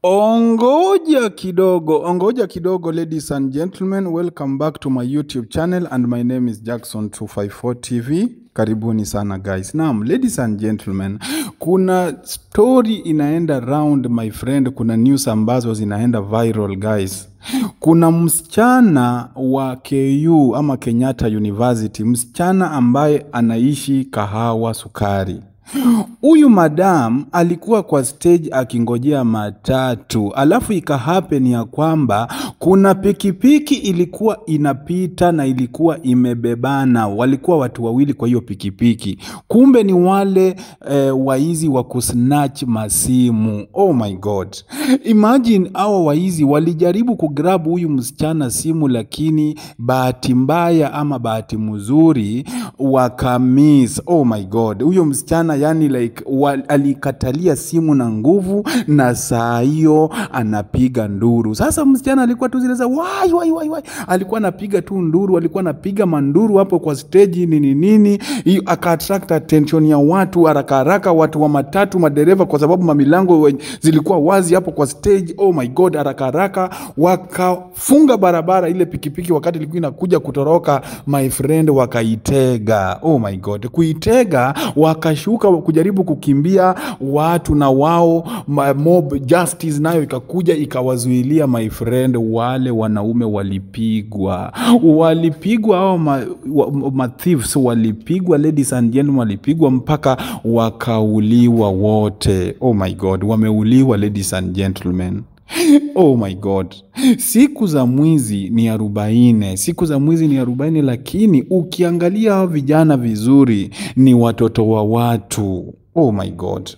Ongoja kidogo, ongoja kidogo, ladies and gentlemen, welcome back to my YouTube channel and my name is Jackson 254 TV. Karibuni sana guys. Naam, ladies and gentlemen, kuna story inaenda round my friend, kuna news ambazo zinaenda viral guys. Kuna msichana wa KU ama Kenyatta University, msichana ambaye anaishi Kahawa Sukari. Huyu madam alikuwa kwa stage akingojea matatu, alafu ikahappen ya kwamba kuna pikipiki ilikuwa inapita na ilikuwa imebebana, walikuwa watu wawili kwa hiyo pikipiki, kumbe ni wale eh, waizi wa kusnatch masimu. Oh my god, imagine hao waizi walijaribu kugrab huyu msichana simu, lakini bahati mbaya ama bahati mzuri wakamiss. Oh my god, huyo msichana yani like wa, alikatalia simu na nguvu, na saa hiyo anapiga nduru. Sasa msichana alikuwa tu zile za wai wai wai wai, alikuwa anapiga tu nduru, alikuwa anapiga manduru hapo kwa stage nini nini, hiyo aka attract attention ya watu haraka haraka, watu wa matatu, madereva, kwa sababu mamilango wen- zilikuwa wazi hapo kwa stage. Oh my god, haraka haraka wakafunga barabara ile pikipiki, wakati ilikuwa inakuja kutoroka, my friend, wakaitega. Oh my god, kuitega wakashuka kujaribu kukimbia watu na wao ma- mob justice nayo ikakuja ikawazuilia my friend, wale wanaume walipigwa, walipigwa hao ma, wa- ma thieves walipigwa, ladies and gentlemen, walipigwa mpaka wakauliwa wote. Oh my god, wameuliwa ladies and gentlemen. Oh my god, siku za mwizi ni arobaini, siku za mwizi ni arobaini, lakini ukiangalia hao vijana vizuri ni watoto wa watu. Oh my god.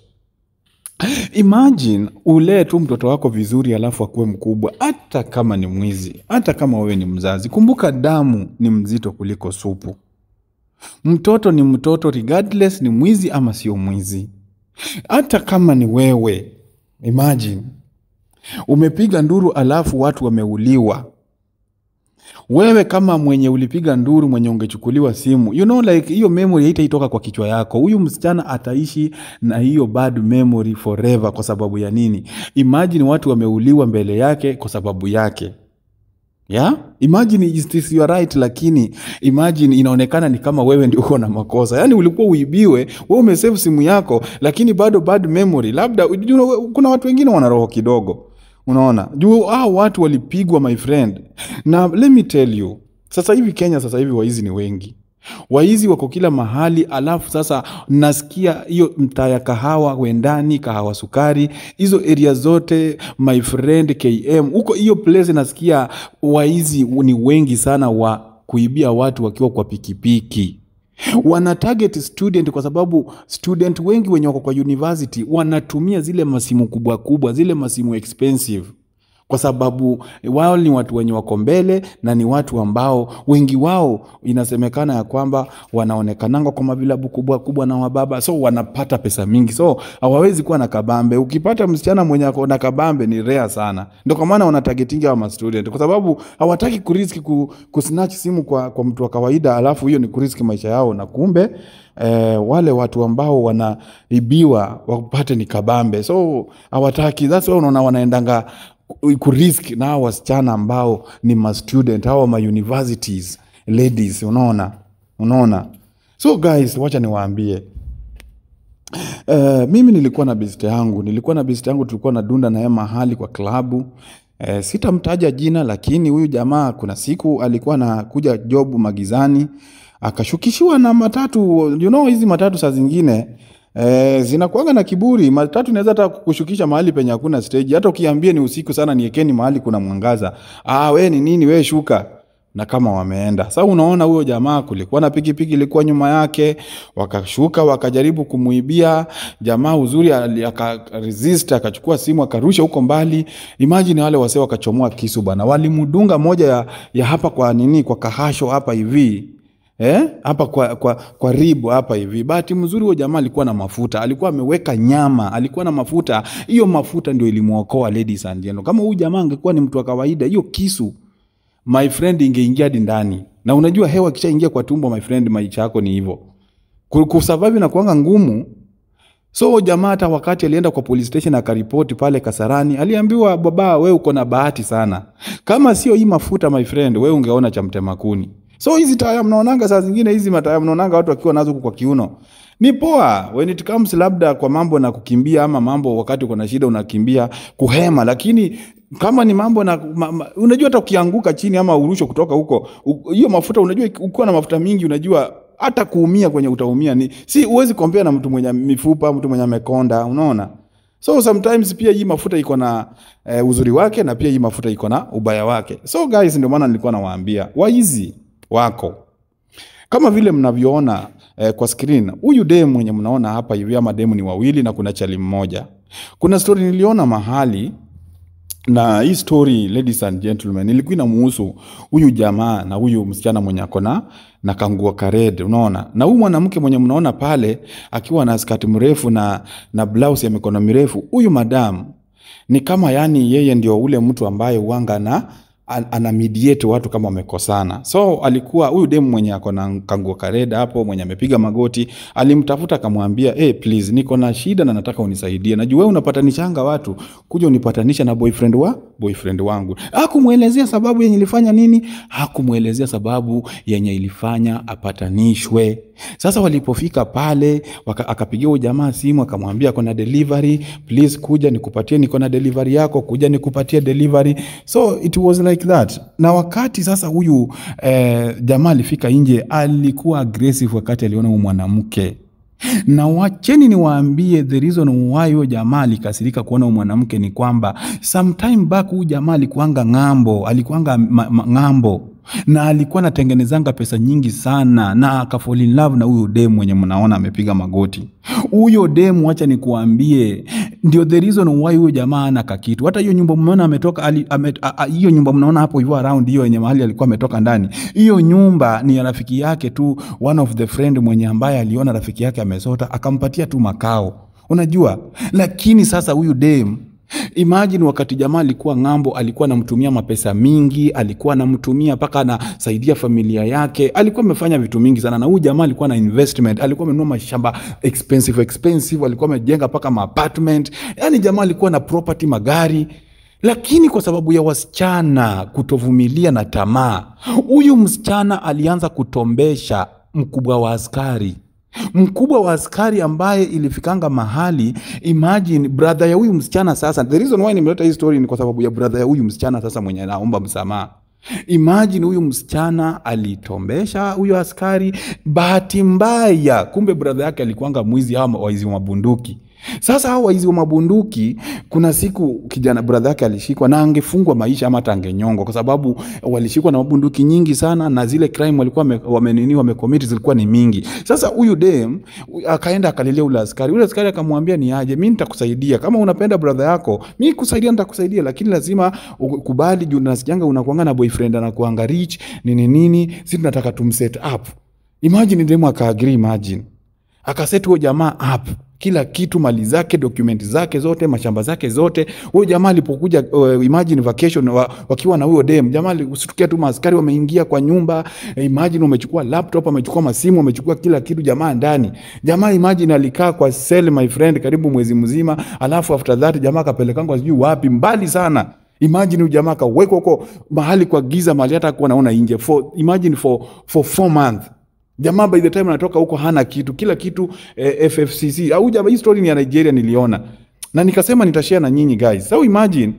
Imagine ulee tu mtoto wako vizuri alafu akuwe mkubwa, hata kama ni mwizi, hata kama wewe ni mzazi. Kumbuka damu ni mzito kuliko supu. Mtoto ni mtoto regardless ni mwizi ama sio mwizi. Hata kama ni wewe, imagine umepiga nduru alafu watu wameuliwa. Wewe kama mwenye ulipiga nduru, mwenye ungechukuliwa simu, you know like hiyo memory haitaitoka kwa kichwa yako. Huyu msichana ataishi na hiyo bad memory forever. Kwa sababu ya nini? Imagine watu wameuliwa mbele yake kwa sababu yake yeah? Imagine is this your right, lakini imagine inaonekana ni kama wewe ndio uko na makosa. Yani ulikuwa uibiwe, wewe umesave simu yako, lakini bado bad memory. Labda you know, kuna watu wengine wana roho kidogo, unaona juu hao watu walipigwa my friend, na let me tell you, sasa hivi Kenya, sasa hivi waizi ni wengi waizi wako kila mahali, alafu sasa nasikia hiyo mtaa ya kahawa Wendani, kahawa Sukari, hizo area zote my friend KM huko, hiyo place nasikia waizi ni wengi sana wa kuibia watu wakiwa kwa pikipiki wana target student kwa sababu student wengi wenye wako kwa university wanatumia zile masimu kubwa kubwa, zile masimu expensive kwa sababu wao ni watu wenye wako mbele na ni watu ambao wengi wao inasemekana ya kwamba wanaonekananga kwa mavilabu kubwa kubwa na wababa, so wanapata pesa mingi, so hawawezi kuwa na kabambe. Ukipata msichana mwenye ako na kabambe ni rare sana, ndio kwa maana wanatagetinga hawa ma student, kwa sababu hawataki kuriski ku, kusnatch simu kwa, kwa mtu wa kawaida, alafu hiyo ni kuriski maisha yao, na kumbe eh, wale watu ambao wanaibiwa wapate ni kabambe, so hawataki. That's why unaona wanaendanga kurisk na hawa wasichana ambao ni ma student hawa ma universities ladies, unaona unaona. So guys, wacha niwaambie Uh, mimi nilikuwa na best yangu, nilikuwa na best yangu, tulikuwa na dunda naye mahali kwa klabu uh, sitamtaja jina, lakini huyu jamaa kuna siku alikuwa anakuja job magizani, akashukishiwa na matatu. You know hizi matatu saa zingine Eh, zinakuanga na kiburi. Matatu inaweza hata kushukisha mahali penye hakuna stage. Hata ukiambia ni usiku sana, niekeni mahali kuna mwangaza. Ah, we ni nini? We shuka na kama wameenda sasa. Unaona huyo jamaa, kulikuwa na pikipiki ilikuwa nyuma yake, wakashuka wakajaribu kumuibia jamaa. Uzuri ali- aka resist, akachukua simu akarusha huko mbali. Imagine wale wasee wakachomoa kisu bana, walimdunga moja ya, ya hapa kwa nini, kwa kahasho hapa hivi Eh? hapa kwa, kwa, kwa ribu hapa hivi. Bahati mzuri huyo jamaa alikuwa na mafuta, alikuwa ameweka nyama, alikuwa na mafuta. Hiyo mafuta ndio ilimwokoa ladies and gentlemen. Kama huyu jamaa angekuwa ni mtu wa kawaida, hiyo kisu my friend ingeingia hadi ndani, na unajua hewa kishaingia kwa tumbo my friend, maisha yako ni hivyo. Ku- Kusurvive na kuanga ngumu So jamaa hata wakati alienda kwa police station akaripoti pale Kasarani, aliambiwa baba, we uko na bahati sana, kama sio hii mafuta my friend, we ungeona cha mtema kuni. So hizi taya mnaonanga saa zingine, hizi mataya mnaonanga watu wakiwa nazo huku kwa kiuno ni poa when it comes labda kwa mambo na kukimbia ama mambo wakati uko na shida unakimbia kuhema, lakini kama ni mambo na ma, ma, unajua hata ukianguka chini ama urusho kutoka huko u- hiyo mafuta, unajua ukiwa na mafuta mingi, unajua hata kuumia kwenye utaumia ni si huwezi kompea na mtu mwenye mifupa, mtu mwenye amekonda, unaona. So sometimes pia hii mafuta iko na eh, uzuri wake na pia hii mafuta iko na ubaya wake. So guys, ndio maana nilikuwa nawaambia waizi wako kama vile mnavyoona eh, kwa screen, huyu demu mwenye mnaona hapa hivi, ama demu ni wawili na kuna chali mmoja. Kuna story niliona mahali na hii story ladies and gentlemen, ilikuwa inamuhusu huyu jamaa na huyu msichana mwenye ako na na kanguo kared, unaona, na huyu mwanamke mwenye mnaona pale akiwa na skati mrefu na na blouse ya mikono mirefu. Huyu madam ni kama yani, yeye ndio ule mtu ambaye uanga na an- ana mediate watu kama wamekosana. So alikuwa huyu demu mwenye ako na kanguo kareda hapo, mwenye amepiga magoti, alimtafuta akamwambia, hey, please niko na shida na nataka unisaidie. Najua wewe unapatanishanga watu, kuja unipatanisha na boyfriend wa boyfriend wangu. Hakumwelezea sababu yenye ilifanya nini, hakumwelezea sababu yenye ilifanya apatanishwe. Sasa walipofika pale waka, akapigia huyu jamaa simu akamwambia kuna delivery, please kuja nikupatie, niko na delivery yako, kuja nikupatie delivery. So it was like that. Na wakati sasa huyu eh, jamaa alifika nje, alikuwa aggressive wakati aliona huyu mwanamke na wacheni niwaambie the reason why huyo jamaa alikasirika kuona huyo mwanamke ni kwamba sometime back huyu jamaa alikuanga ng'ambo, alikuanga ma, ma, ng'ambo na alikuwa anatengenezanga pesa nyingi sana na akafall in love na huyo demu mwenye mnaona amepiga magoti. Huyo demu, wacha nikuambie, ndio the reason why huyo jamaa ana kakitu. Hata hiyo nyumba mnaona ametoka ali- ame- a- a- hiyo nyumba mnaona hapo hivyo around hiyo yenye mahali alikuwa ametoka ndani, hiyo nyumba ni ya rafiki yake tu, one of the friend mwenye ambaye aliona rafiki yake amesota akampatia tu makao, unajua. Lakini sasa huyu demu Imagine wakati jamaa alikuwa ng'ambo, alikuwa anamtumia mapesa mingi, alikuwa anamtumia mpaka anasaidia familia yake, alikuwa amefanya vitu mingi sana. Na huyu jamaa alikuwa na investment, alikuwa amenunua mashamba expensive expensive, alikuwa amejenga mpaka maapartment, yani jamaa alikuwa na property, magari lakini kwa sababu ya wasichana kutovumilia na tamaa, huyu msichana alianza kutombesha mkubwa wa askari mkubwa wa askari ambaye ilifikanga mahali imagine brother ya huyu msichana sasa the reason why nimeleta hii story ni kwa sababu ya brother ya huyu msichana sasa mwenye anaomba msamaha imagine huyu msichana alitombesha huyo askari bahati mbaya kumbe brother yake alikuanga mwizi ama waizi wa mabunduki sasa hao waizi wa mabunduki kuna siku kijana brother yake alishikwa na angefungwa maisha ama hata angenyongwa kwa sababu walishikwa na mabunduki nyingi sana na zile crime walikuwa wame- wamenini wamecommit zilikuwa ni mingi sasa huyu dem akaenda akalilia ule askari ule askari akamwambia ni aje mi nitakusaidia kama unapenda brother yako mi kusaidia nitakusaidia lakini lazima ukubali juu nasikianga unakuanga na boyfriend anakuanga rich nini nini si tunataka tumset up imagine demu akaagri imagine akaset huyo jamaa up kila kitu mali zake dokumenti zake zote mashamba zake zote huyo jamaa alipokuja uh, imagine vacation wa, wakiwa na huyo dem jamaa usitukia tu maaskari wameingia kwa nyumba eh, imagine wamechukua laptop wamechukua masimu wamechukua kila kitu jamaa ndani jamaa imagine alikaa kwa cell my friend karibu mwezi mzima alafu after that jamaa akapelekangwa sijui wapi mbali sana imagine huyu jamaa akawekwa huko mahali kwa giza mahali hata kuwa naona nje for imagine for for four months jamaa by the time anatoka huko hana kitu kila kitu eh, ffcc au jamaa hii story ni ya nigeria niliona na nikasema nitashare na nyinyi guys so imagine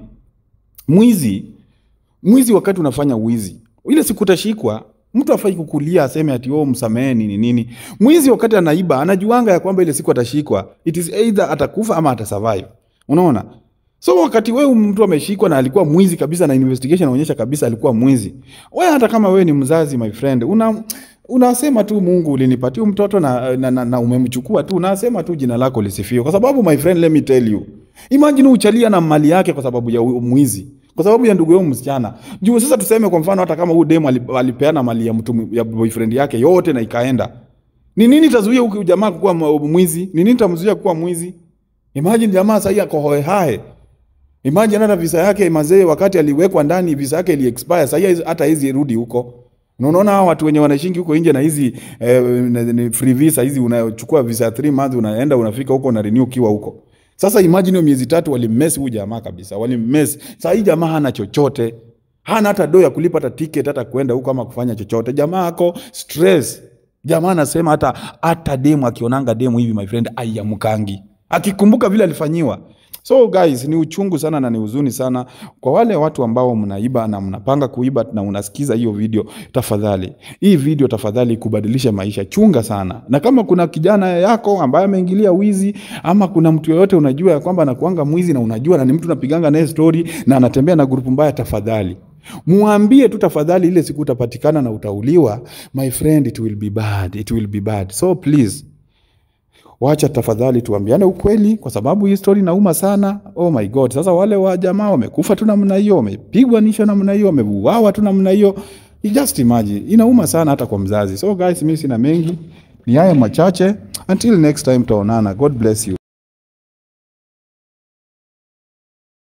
mwizi mwizi wakati unafanya wizi ile siku utashikwa mtu afai kukulia aseme ati oh, msamehe nini nini mwizi wakati anaiba anajuanga ya kwamba ile siku atashikwa it is either atakufa ama atasurvive unaona so wakati wewe mtu ameshikwa na alikuwa mwizi kabisa na investigation inaonyesha kabisa alikuwa mwizi wewe hata kama wewe ni mzazi my friend una unasema tu mungu ulinipatia huyu mtoto na, na, na, na umemchukua tu unasema tu jina lako lisifiwe kwa sababu my friend let me tell you imagine uchalia na mali yake kwa sababu ya huyo mwizi kwa sababu ya ndugu yao msichana juu sasa tuseme kwa mfano hata kama huyu demu ali- alipeana mali ya mtu ya boyfriend yake yote na ikaenda ni nini itazuia huyu jamaa kuwa mwizi ni nini itamzuia kuwa mwizi imagine jamaa sahii ako hoehae imagine hata visa yake mazee wakati aliwekwa ndani visa yake ili expire sahii hata hizi rudi huko Na unaona hawa watu wenye wanaishingi huko nje na hizi eh, na- ni free visa hizi, unachukua visa 3 months, unaenda unafika huko na renew ukiwa huko. Sasa imagine hiyo miezi tatu walimmess huyu jamaa kabisa, walimmess. Sasa hii jamaa hana chochote, hana hata do ya kulipa hata ticket hata kwenda huko ama kufanya chochote. Jamaa ako stress. Jamaa anasema hata hata demu akionanga demu hivi, my friend, aiamkangi akikumbuka vile alifanyiwa. So guys, ni uchungu sana na ni huzuni sana kwa wale watu ambao mnaiba na mnapanga kuiba na unasikiza hiyo video. Tafadhali, hii video tafadhali kubadilisha maisha, chunga sana. Na kama kuna kijana yako ambaye ameingilia wizi ama kuna mtu yoyote unajua ya kwamba anakuanga mwizi na unajua na ni mtu unapiganga naye story na anatembea na grupu mbaya, tafadhali muambie tu tafadhali, ile siku utapatikana na utauliwa, my friend, it will be bad, it will be bad. So please wacha tafadhali tuambiane ukweli, kwa sababu hii story inauma sana. Oh my god! Sasa wale wa jamaa wamekufa tu namna hiyo, wamepigwa nisho namna hiyo, wameuawa tu namna hiyo, You just imagine, inauma sana hata kwa mzazi. So guys, mimi sina mengi, ni haya machache. Until next time, tutaonana. God bless you.